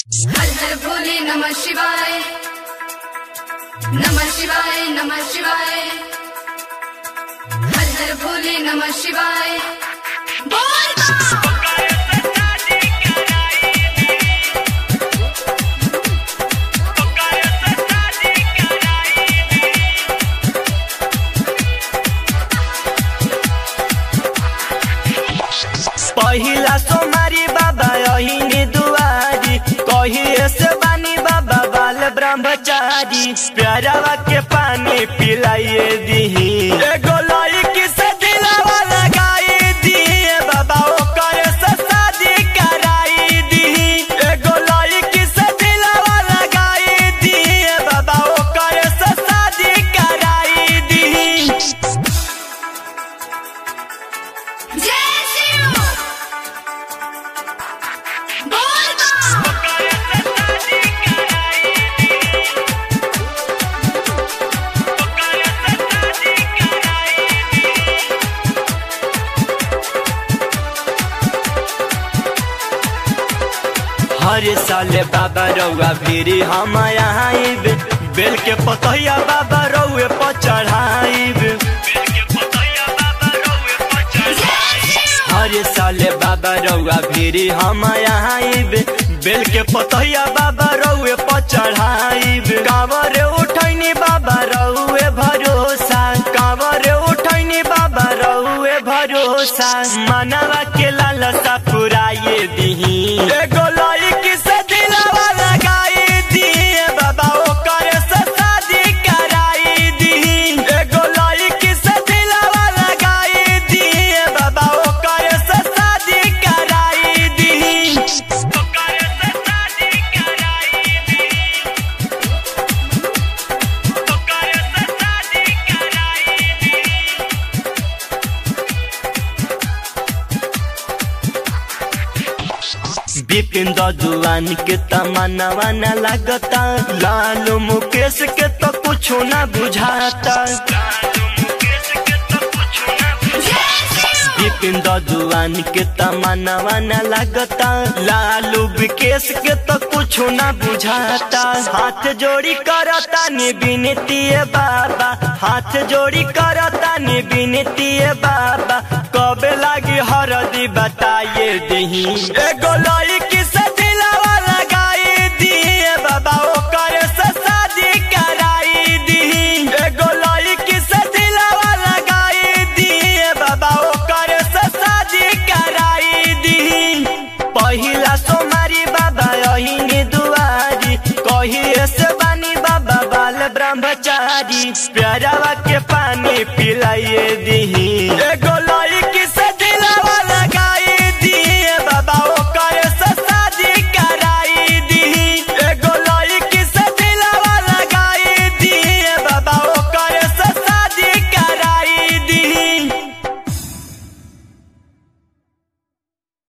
हर हर भोले नमः शिवाय नमः शिवाय नमः शिवाय हर हर भोले नमः शिवाय बोल बा! पहिला सोमारी बाबा अहिनी दुआरी कहिए से बानी बाबा बाल ब्रह्मचारी प्यारावा के पानी पिलाइए दीही एगो लड़की से दिलावा लगाई दीही बाबा ओकर से शादी कराई दीही एगो लड़की से दिलावा लगाई दीही बाबा ओकर से शादी कराई दीही जय शिव बोल बा! हर साल बाबा रउआ फिरी हम आइब बेल के पतैया बाबा रउए पर चढ़ाइब हर साल बाबा रउआ फिरी हम आइब बेल के पतैया बाबा रउए पर चढ़ाइब कांवर उठैनी बाबा रउए भरोसा कांवर उठैनी बाबा रउए भरोसा मनवा के लालसा पुराए दीही एगो लड़की से दिलावा लगाई दीही बाबा ओकर से शादी कराई दीही एगो लड़की से दिलावा लगाई दीही बाबा ओकर से शादी कराई दीही बिपिन ददुआन के तमन्नावा न लगता लालू मुकेश के तो कुछ न बुझाता बिपिन ददुआन के तमन्नावा न लगता लालू विकेश के तो कुछ न बुझाता हाथ जोड़ी करता नि विनती बाबा हाथ जोड़ी करता नि विनती बाबा कबे लागी हरदी बताइए दही एगो लड़की से दिलावा लगाई दीही बाबा ओकर से शादी कराई दीही एगो लड़की से दिलावा लगाई दीही बाबा ओकर से शादी कराई दीही पहिला सोमारी बाबा अहिनी दुआरी कहिए से बानी बाबा बाल ब्रह्मचारी प्यारावा के पानी पिलाइए